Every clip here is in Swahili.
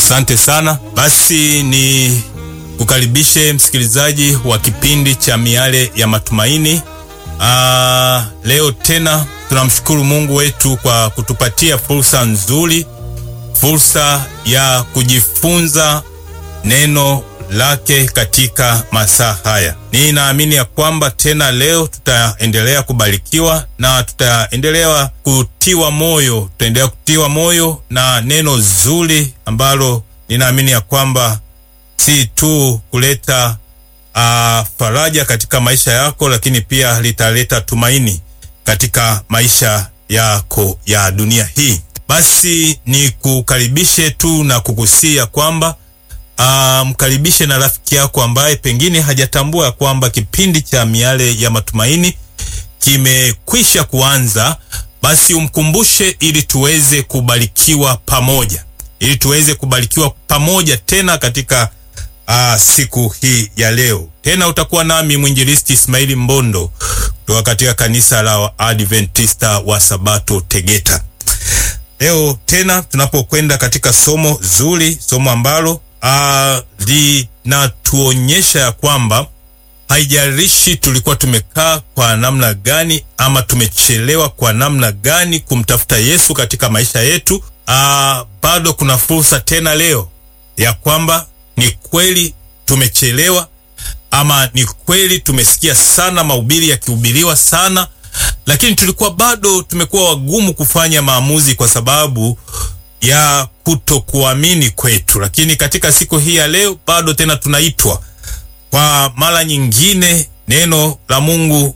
Asante sana. Basi ni kukaribishe msikilizaji wa kipindi cha Miale ya Matumaini. Aa, leo tena tunamshukuru Mungu wetu kwa kutupatia fursa nzuri, fursa ya kujifunza neno lake katika masaa haya. Ninaamini ya kwamba tena leo tutaendelea kubarikiwa na tutaendelea kutiwa moyo, tutaendelea kutiwa moyo na neno zuri ambalo ninaamini ya kwamba si tu kuleta uh, faraja katika maisha yako, lakini pia litaleta tumaini katika maisha yako ya dunia hii. Basi ni kukaribishe tu na kukusia kwamba Uh, mkaribishe na rafiki yako ambaye pengine hajatambua kwamba kipindi cha Miale ya Matumaini kimekwisha kuanza. Basi umkumbushe ili tuweze kubarikiwa pamoja, ili tuweze kubarikiwa pamoja tena katika uh, siku hii ya leo. Tena utakuwa nami mwinjilisti Ismaili Mbondo kutoka katika kanisa la Adventista wa Sabato Tegeta. Leo tena tunapokwenda katika somo zuri, somo ambalo Uh, linatuonyesha ya kwamba haijalishi tulikuwa tumekaa kwa namna gani ama tumechelewa kwa namna gani kumtafuta Yesu katika maisha yetu, uh, bado kuna fursa tena leo ya kwamba ni kweli tumechelewa ama ni kweli tumesikia sana mahubiri yakihubiriwa sana, lakini tulikuwa bado tumekuwa wagumu kufanya maamuzi kwa sababu ya kutokuamini kwetu, lakini katika siku hii ya leo bado tena tunaitwa kwa mara nyingine. Neno la Mungu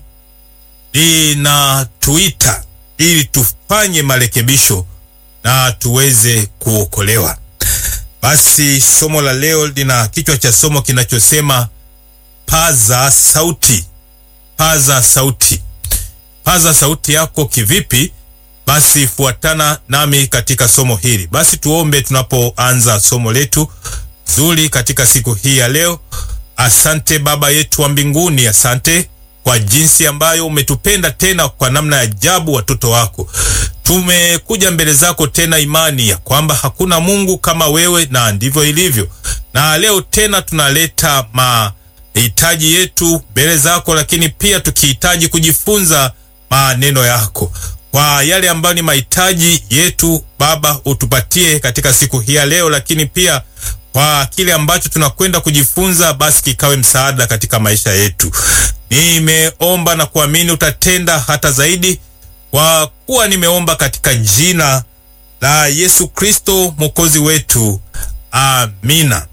linatuita ili tufanye marekebisho na tuweze kuokolewa. Basi somo la leo lina kichwa cha somo kinachosema paza sauti. Paza sauti. Paza sauti yako kivipi? Basi fuatana nami katika somo hili. Basi tuombe tunapoanza somo letu zuri katika siku hii ya leo. Asante Baba yetu wa mbinguni, asante kwa jinsi ambayo umetupenda tena kwa namna ya ajabu, watoto wako. Tumekuja mbele zako tena, imani ya kwamba hakuna Mungu kama wewe, na ndivyo ilivyo. Na leo tena tunaleta mahitaji yetu mbele zako, lakini pia tukihitaji kujifunza maneno yako kwa yale ambayo ni mahitaji yetu Baba, utupatie katika siku hii ya leo, lakini pia kwa kile ambacho tunakwenda kujifunza, basi kikawe msaada katika maisha yetu. Nimeomba na kuamini utatenda hata zaidi, kwa kuwa nimeomba katika jina la Yesu Kristo mwokozi wetu, amina.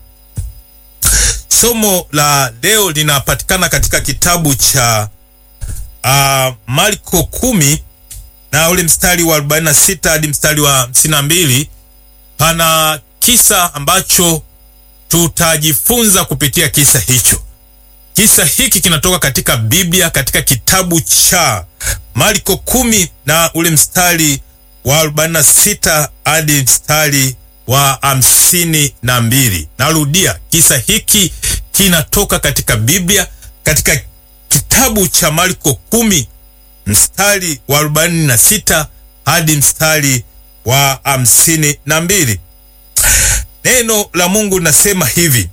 Somo la leo linapatikana katika kitabu cha uh, Marko kumi na ule mstari wa 46 hadi mstari wa 52. Pana kisa ambacho tutajifunza kupitia kisa hicho. Kisa hiki kinatoka katika Biblia katika kitabu cha Marko kumi na ule mstari wa 46 hadi mstari wa hamsini na mbili. Narudia, kisa hiki kinatoka katika Biblia katika kitabu cha Marko kumi mstari wa arobaini na sita hadi mstari wa hamsini na mbili. Neno la Mungu linasema hivi: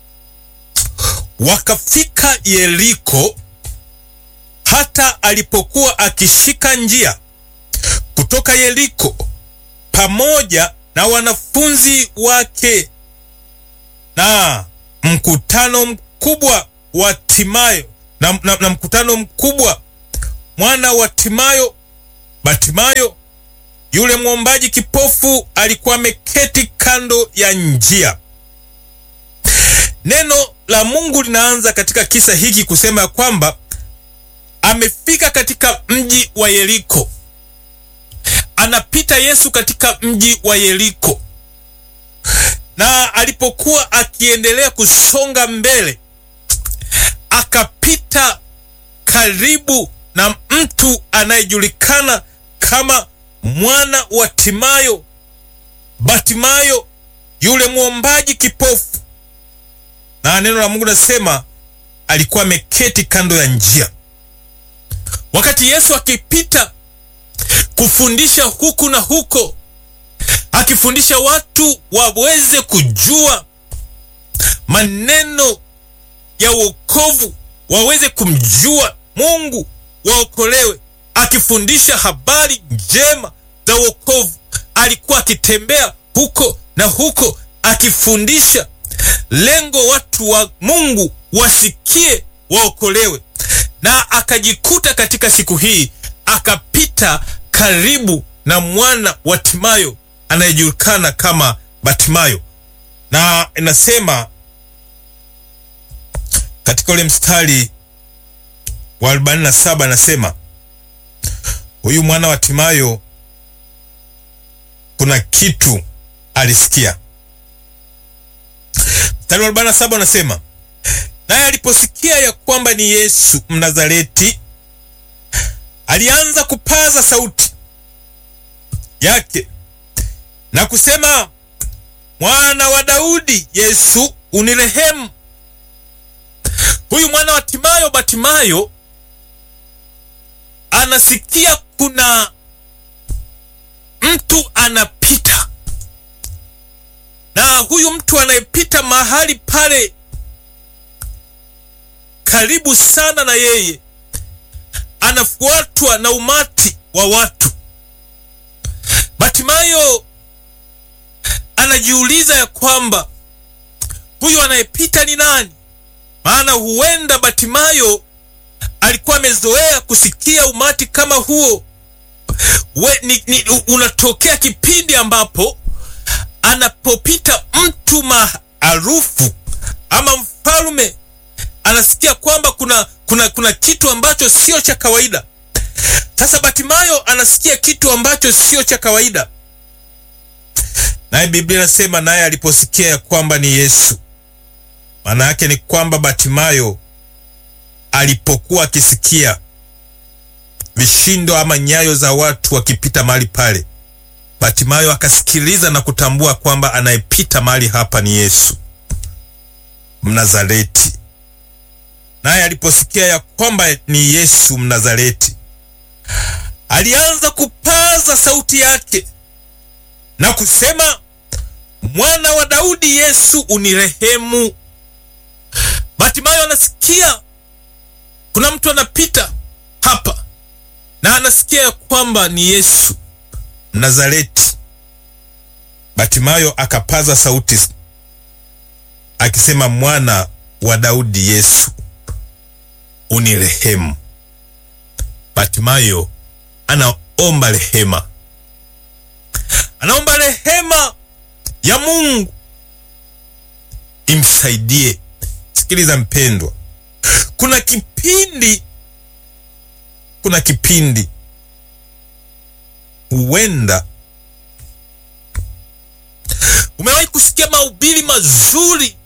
wakafika Yeriko, hata alipokuwa akishika njia kutoka Yeriko pamoja na wanafunzi wake na mkutano mkubwa wa Timayo na, na, na mkutano mkubwa mwana wa Timayo, Batimayo yule mwombaji kipofu alikuwa ameketi kando ya njia. Neno la Mungu linaanza katika kisa hiki kusema ya kwamba amefika katika mji wa Yeriko. Anapita Yesu katika mji wa Yeriko, na alipokuwa akiendelea kusonga mbele, akapita karibu na mtu anayejulikana kama mwana wa Timayo, Batimayo yule mwombaji kipofu. Na neno la Mungu nasema alikuwa ameketi kando ya njia. Wakati Yesu akipita kufundisha huku na huko, akifundisha watu waweze kujua maneno ya wokovu, waweze kumjua Mungu, waokolewe, akifundisha habari njema za wokovu. Alikuwa akitembea huko na huko akifundisha, lengo watu wa Mungu wasikie, waokolewe. Na akajikuta katika siku hii akapita karibu na mwana wa Timayo anayejulikana kama Batimayo, na inasema katika ule mstari wa 47 anasema huyu mwana wa Timayo kuna kitu alisikia. Mstari wa 47 anasema naye aliposikia ya kwamba ni Yesu Mnazareti, alianza kupaza sauti yake na kusema, mwana wa Daudi, Yesu unirehemu. Huyu mwana wa Timayo, Batimayo, anasikia kuna mtu anapita, na huyu mtu anayepita mahali pale karibu sana na yeye, anafuatwa na umati wa watu. Batimayo anajiuliza ya kwamba huyu anayepita ni nani? Maana huenda Batimayo alikuwa amezoea kusikia umati kama huo. We, ni, ni, unatokea kipindi ambapo anapopita mtu maarufu ama mfalme anasikia kwamba kuna, kuna, kuna kitu ambacho sio cha kawaida. Sasa Batimayo anasikia kitu ambacho sio cha kawaida, naye Biblia inasema naye aliposikia ya kwamba ni Yesu. Maana yake ni kwamba Batimayo alipokuwa akisikia vishindo ama nyayo za watu wakipita mahali pale, Batimayo akasikiliza na kutambua kwamba anayepita mahali hapa ni Yesu Mnazareti. Naye aliposikia ya kwamba ni Yesu Mnazareti, alianza kupaza sauti yake na kusema, mwana wa Daudi, Yesu unirehemu. Batimayo anasikia kuna mtu anapita hapa na anasikia ya kwamba ni Yesu Mnazareti. Batimayo akapaza sauti akisema, mwana wa Daudi, Yesu unirehemu. Batimayo anaomba rehema, anaomba rehema ya Mungu imsaidie. Sikiliza mpendwa, kuna kipindi, kuna kipindi huenda umewahi kusikia mahubiri mazuri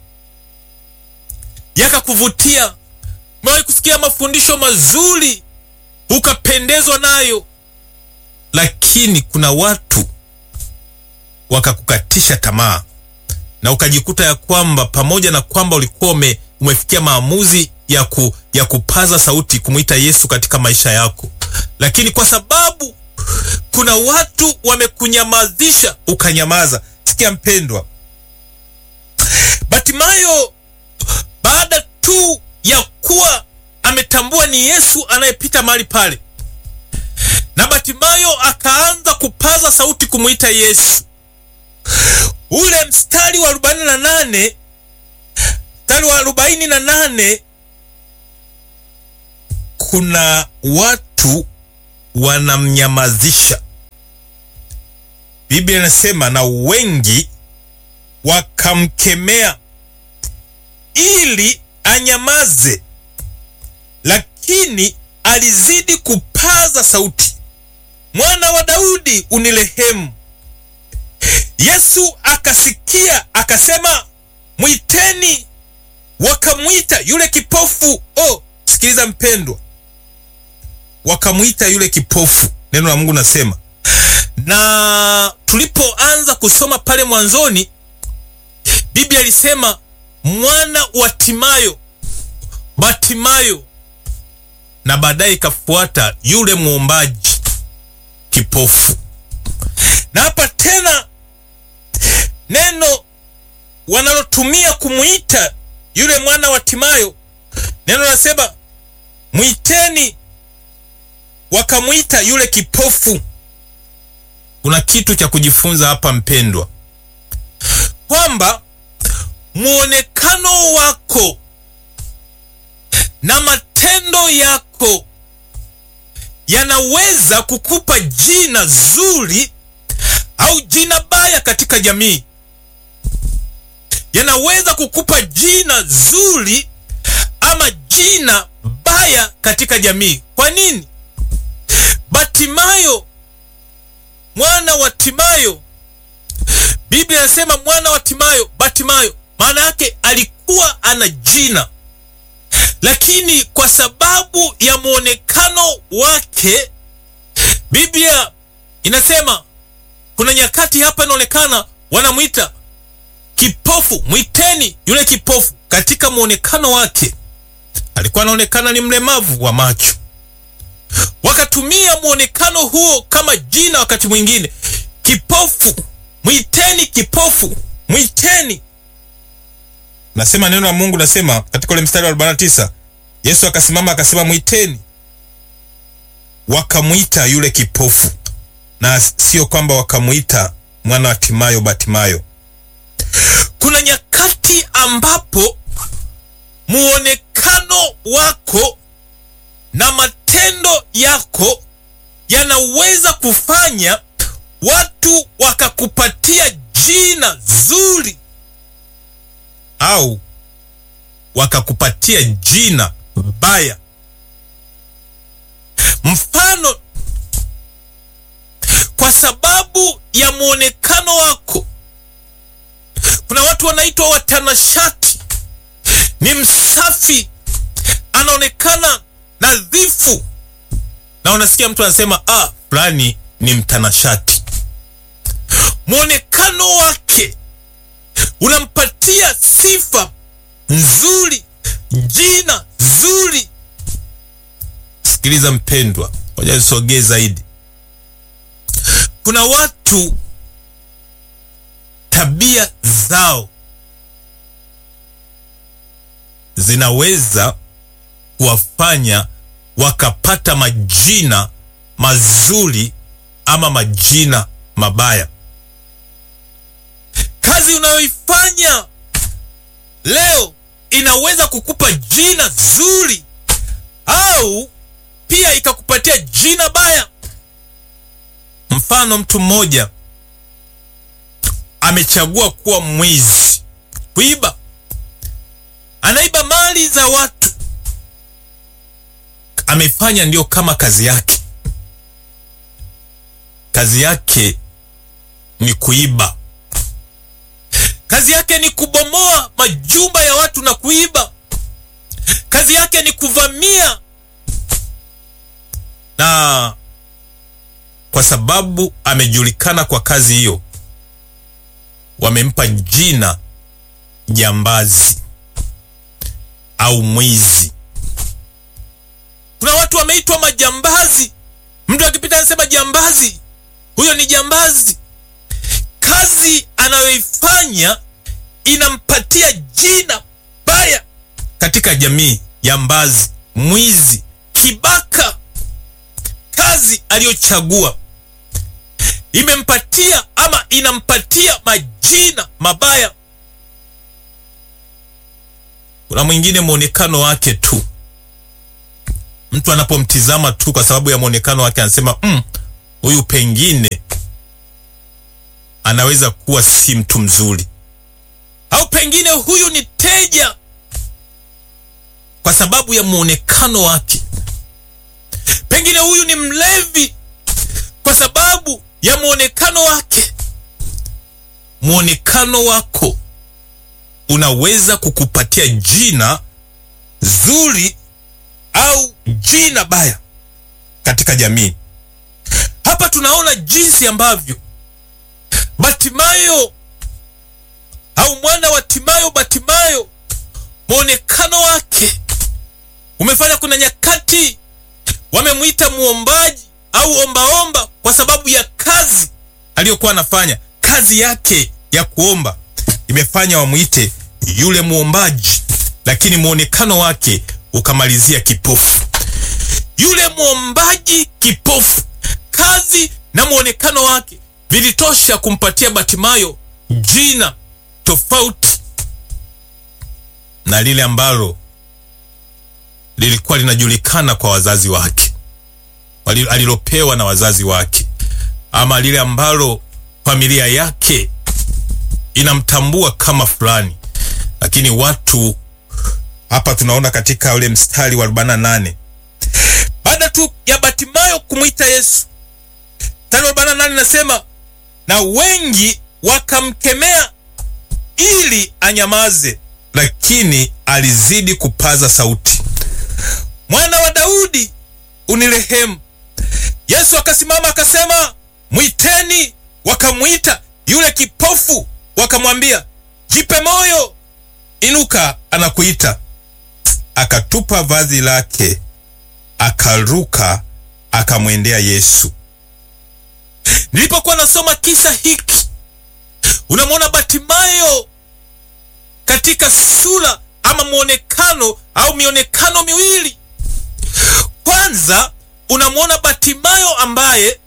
yakakuvutia umewahi kusikia mafundisho mazuri ukapendezwa nayo, lakini kuna watu wakakukatisha tamaa na ukajikuta ya kwamba pamoja na kwamba ulikuwa ume, umefikia maamuzi ya, ku, ya kupaza sauti kumwita Yesu katika maisha yako, lakini kwa sababu kuna watu wamekunyamazisha ukanyamaza. Sikia mpendwa, Batimayo baada tu ya kuwa ametambua ni Yesu anayepita mahali pale, na Batimayo akaanza kupaza sauti kumwita Yesu. Ule mstari wa arobaini na nane mstari wa arobaini na nane kuna watu wanamnyamazisha. Biblia inasema na wengi wakamkemea ili anyamaze, lakini alizidi kupaza sauti, mwana wa Daudi unirehemu. Yesu akasikia akasema, mwiteni. Wakamwita yule kipofu. Oh, sikiliza mpendwa, wakamwita yule kipofu. Neno la Mungu nasema, na tulipoanza kusoma pale mwanzoni, Biblia ilisema mwana wa Timayo, Batimayo, na baadaye ikafuata yule mwombaji kipofu. Na hapa tena neno wanalotumia kumwita yule mwana wa Timayo, neno nasema mwiteni, wakamwita yule kipofu. Kuna kitu cha kujifunza hapa mpendwa, kwamba muonekano wako na matendo yako yanaweza kukupa jina zuri au jina baya katika jamii. Yanaweza kukupa jina zuri ama jina baya katika jamii. Kwa nini? Batimayo, mwana wa Timayo, Biblia inasema mwana wa Timayo, Batimayo, maana yake alikuwa ana jina lakini kwa sababu ya mwonekano wake, Biblia inasema kuna nyakati hapa inaonekana wanamwita kipofu, mwiteni yule kipofu. Katika mwonekano wake alikuwa anaonekana ni mlemavu wa macho, wakatumia mwonekano huo kama jina. Wakati mwingine kipofu, mwiteni kipofu, mwiteni Nasema neno la Mungu nasema katika ule mstari wa 49, Yesu akasimama akasema, mwiteni. Wakamwita yule kipofu, na sio kwamba wakamwita mwana wa Timayo, Batimayo. Kuna nyakati ambapo muonekano wako na matendo yako yanaweza kufanya watu wakakupatia jina zuri au wakakupatia jina baya. Mfano, kwa sababu ya mwonekano wako, kuna watu wanaitwa watanashati. Ni msafi, anaonekana nadhifu, na unasikia mtu anasema ah, fulani ni mtanashati. Mwonekano wake unampatia sifa nzuri, jina zuri. Sikiliza mpendwa, ngoja nisogee zaidi. Kuna watu tabia zao zinaweza kuwafanya wakapata majina mazuri ama majina mabaya. Kazi unayoifanya leo inaweza kukupa jina zuri au pia ikakupatia jina baya. Mfano, mtu mmoja amechagua kuwa mwizi, kuiba, anaiba mali za watu, amefanya ndio kama kazi yake. Kazi yake ni kuiba kazi yake ni kubomoa majumba ya watu na kuiba. Kazi yake ni kuvamia, na kwa sababu amejulikana kwa kazi hiyo, wamempa jina jambazi au mwizi. Kuna watu wameitwa majambazi, mtu akipita anasema jambazi, huyo ni jambazi. Kazi anayoifanya inampatia jina baya katika jamii. Jambazi, mwizi, kibaka. Kazi aliyochagua imempatia ama inampatia majina mabaya. Kuna mwingine mwonekano wake tu, mtu anapomtizama tu kwa sababu ya mwonekano wake anasema huyu, mm, pengine anaweza kuwa si mtu mzuri, au pengine huyu ni teja kwa sababu ya muonekano wake. Pengine huyu ni mlevi kwa sababu ya muonekano wake. Muonekano wako unaweza kukupatia jina zuri au jina baya katika jamii. Hapa tunaona jinsi ambavyo Batimayo au mwana wa Timayo, Batimayo, mwonekano wake umefanya. Kuna nyakati wamemwita muombaji au ombaomba kwa sababu ya kazi aliyokuwa anafanya. Kazi yake ya kuomba imefanya wamwite yule muombaji, lakini muonekano wake ukamalizia kipofu. Yule muombaji kipofu, kazi na muonekano wake vilitosha kumpatia Batimayo jina tofauti na lile ambalo lilikuwa linajulikana kwa wazazi wake, alilopewa na wazazi wake, ama lile ambalo familia yake inamtambua kama fulani. Lakini watu hapa tunaona katika ule mstari wa 48 baada tu ya Batimayo kumwita Yesu, mstari wa 48 nasema, na wengi wakamkemea ili anyamaze, lakini alizidi kupaza sauti, mwana wa Daudi, unirehemu. Yesu akasimama akasema, mwiteni. Wakamwita yule kipofu, wakamwambia, jipe moyo, inuka, anakuita. Akatupa vazi lake, akaruka, akamwendea Yesu. Nilipokuwa nasoma kisa hiki, unamwona Batimayo katika sura ama mwonekano au mionekano miwili. Kwanza unamwona Batimayo ambaye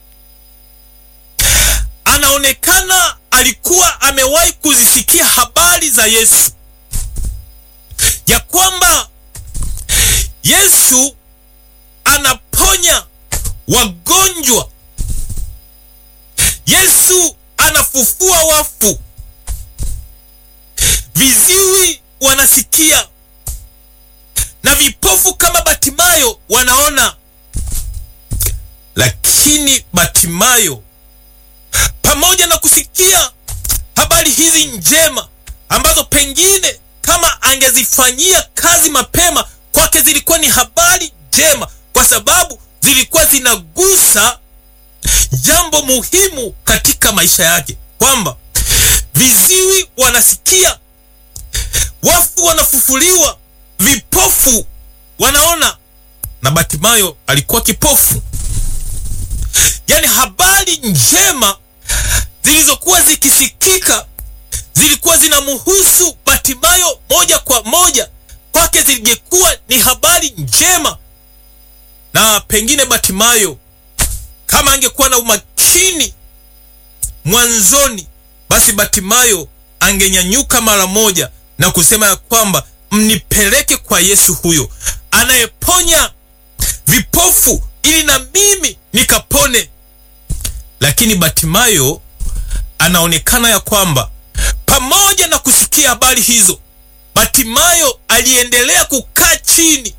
anaonekana alikuwa amewahi kuzisikia habari za Yesu, ya kwamba Yesu anaponya wagonjwa, Yesu anafufua wafu, viziwi wanasikia na vipofu kama Batimayo wanaona. Lakini Batimayo pamoja na kusikia habari hizi njema ambazo pengine kama angezifanyia kazi mapema, kwake zilikuwa ni habari njema, kwa sababu zilikuwa zinagusa jambo muhimu katika maisha yake, kwamba viziwi wanasikia, wafu wanafufuliwa, vipofu wanaona, na Batimayo alikuwa kipofu. Yaani habari njema zilizokuwa zikisikika zilikuwa zinamhusu Batimayo moja kwa moja, kwake zingekuwa ni habari njema. Na pengine Batimayo kama angekuwa na umakini mwanzoni, basi Batimayo angenyanyuka mara moja na kusema ya kwamba mnipeleke kwa Yesu huyo anayeponya vipofu ili na mimi nikapone. Lakini Batimayo anaonekana ya kwamba pamoja na kusikia habari hizo, Batimayo aliendelea kukaa chini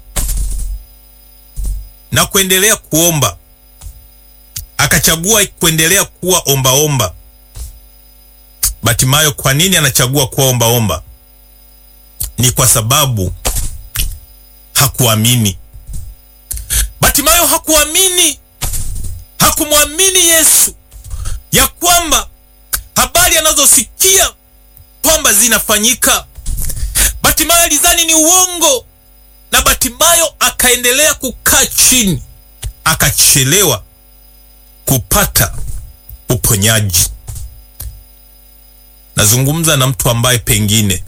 na kuendelea kuomba. Akachagua kuendelea kuwa ombaomba. Batimayo kwa nini anachagua kuwa ombaomba? Ni kwa sababu hakuamini. Batimayo hakuamini, hakumwamini Yesu ya kwamba habari anazosikia kwamba zinafanyika. Batimayo alidhani ni uongo, na Batimayo akaendelea kukaa chini, akachelewa kupata uponyaji. Nazungumza na mtu ambaye pengine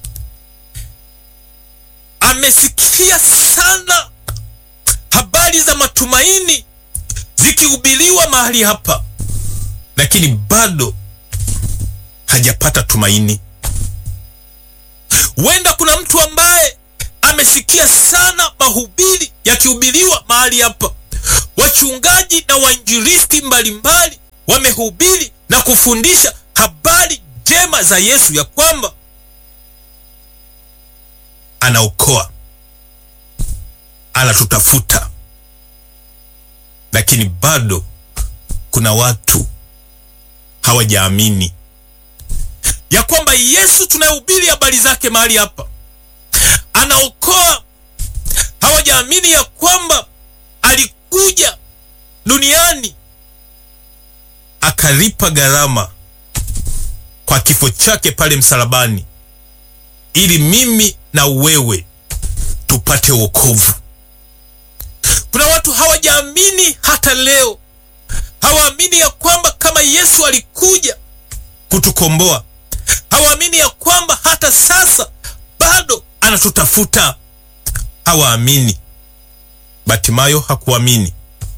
amesikia sana habari za matumaini zikihubiriwa mahali hapa, lakini bado hajapata tumaini. Huenda kuna mtu ambaye amesikia sana mahubiri yakihubiriwa mahali hapa, wachungaji na wainjilisti mbalimbali wamehubiri na kufundisha habari njema za Yesu, ya kwamba anaokoa, anatutafuta, lakini bado kuna watu hawajaamini ya kwamba Yesu tunayehubiri habari zake mahali hapa anaokoa. Hawajaamini ya kwamba alikuja duniani akalipa gharama kwa kifo chake pale msalabani, ili mimi na wewe tupate wokovu. Kuna watu hawajaamini hata leo, hawaamini ya kwamba kama Yesu alikuja kutukomboa. Hawaamini ya kwamba hata sasa bado anatutafuta. Hawaamini. Batimayo hakuamini,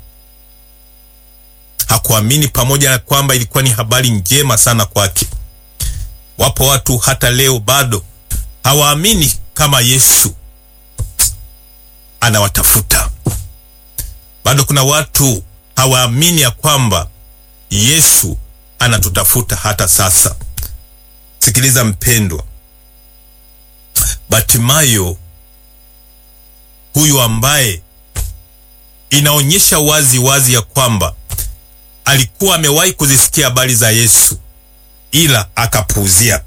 hakuamini, pamoja na kwamba ilikuwa ni habari njema sana kwake. Wapo watu hata leo bado hawaamini kama Yesu anawatafuta. Bado kuna watu hawaamini ya kwamba Yesu anatutafuta hata sasa. Sikiliza mpendwa, Batimayo huyu ambaye inaonyesha wazi wazi ya kwamba alikuwa amewahi kuzisikia habari za Yesu ila akapuuzia.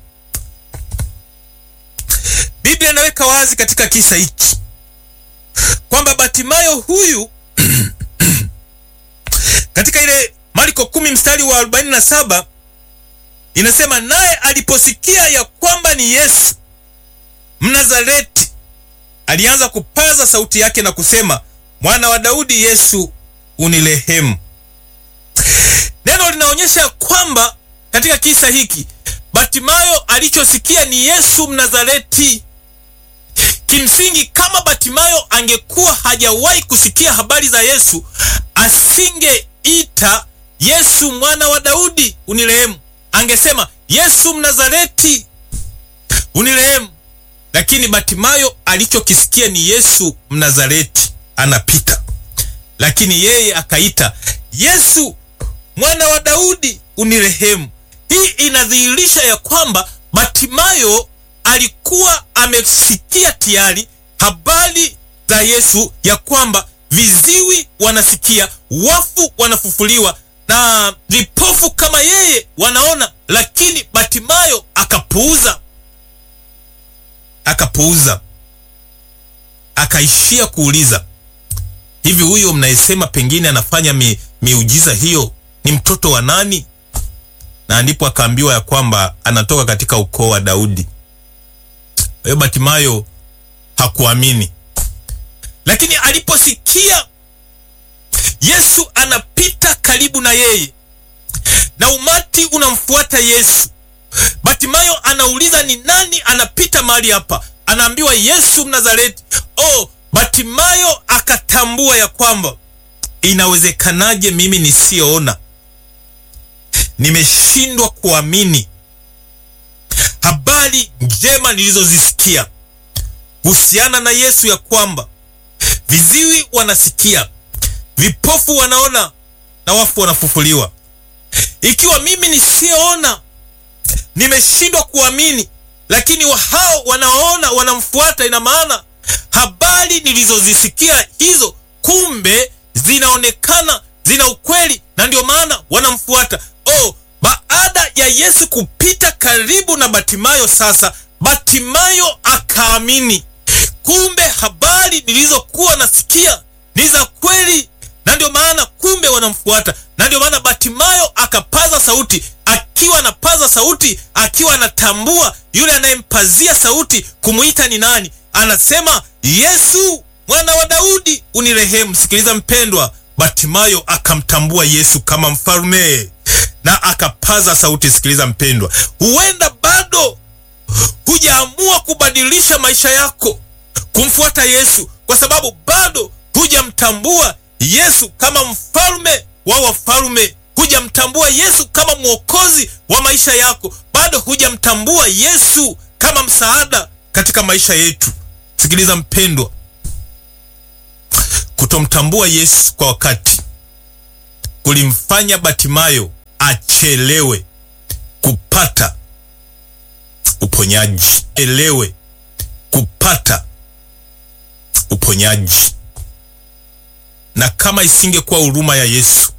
Biblia inaweka wazi katika kisa hiki kwamba Batimayo huyu katika ile Marko kumi mstari wa 47 inasema, naye aliposikia ya kwamba ni Yesu Mnazareti, alianza kupaza sauti yake na kusema, mwana wa Daudi, Yesu unirehemu. Neno linaonyesha kwamba katika kisa hiki Batimayo alichosikia ni Yesu Mnazareti. Kimsingi, kama Batimayo angekuwa hajawahi kusikia habari za Yesu, asingeita Yesu mwana wa Daudi unirehemu, angesema Yesu Mnazareti unirehemu. Lakini Batimayo alichokisikia ni Yesu Mnazareti anapita, lakini yeye akaita Yesu mwana wa Daudi unirehemu. Hii inadhihirisha ya kwamba Batimayo alikuwa amesikia tayari habari za Yesu, ya kwamba viziwi wanasikia, wafu wanafufuliwa na vipofu kama yeye wanaona, lakini Batimayo akapuuza, akapuuza, akaishia kuuliza, hivi huyo mnayesema pengine anafanya mi, miujiza hiyo ni mtoto wa nani? Na ndipo akaambiwa ya kwamba anatoka katika ukoo wa Daudi. Kwa hiyo Batimayo hakuamini, lakini aliposikia Yesu anapita karibu na yeye na umati unamfuata Yesu, Batimayo anauliza ni nani anapita mahali hapa? Anaambiwa Yesu Mnazareti. Oh, Batimayo akatambua ya kwamba inawezekanaje mimi nisiyoona nimeshindwa kuamini habari njema nilizozisikia kuhusiana na Yesu, ya kwamba viziwi wanasikia, vipofu wanaona na wafu wanafufuliwa. Ikiwa mimi nisiyoona nimeshindwa kuamini, lakini wa hao wanaoona wanamfuata, ina maana habari nilizozisikia hizo kumbe zinaonekana zina ukweli, na ndio maana wanamfuata. Oh, baada ya Yesu kupita karibu na Batimayo, sasa Batimayo akaamini, kumbe habari nilizokuwa nasikia ni za kweli, na ndio maana kumbe wanamfuata. Na ndio maana Batimayo akapaza sauti, akiwa anapaza sauti, akiwa anatambua yule anayempazia sauti kumwita ni nani. Anasema, Yesu mwana wa Daudi unirehemu. Sikiliza mpendwa, Batimayo akamtambua Yesu kama mfalme na akapaza sauti. Sikiliza mpendwa, huenda bado hujaamua kubadilisha maisha yako kumfuata Yesu, kwa sababu bado hujamtambua Yesu kama mfalme wa wafalme, hujamtambua Yesu kama mwokozi wa maisha yako, bado hujamtambua Yesu kama msaada katika maisha yetu. Sikiliza mpendwa, kutomtambua Yesu kwa wakati kulimfanya Batimayo achelewe kupata uponyaji, elewe kupata uponyaji. Na kama isingekuwa huruma ya Yesu,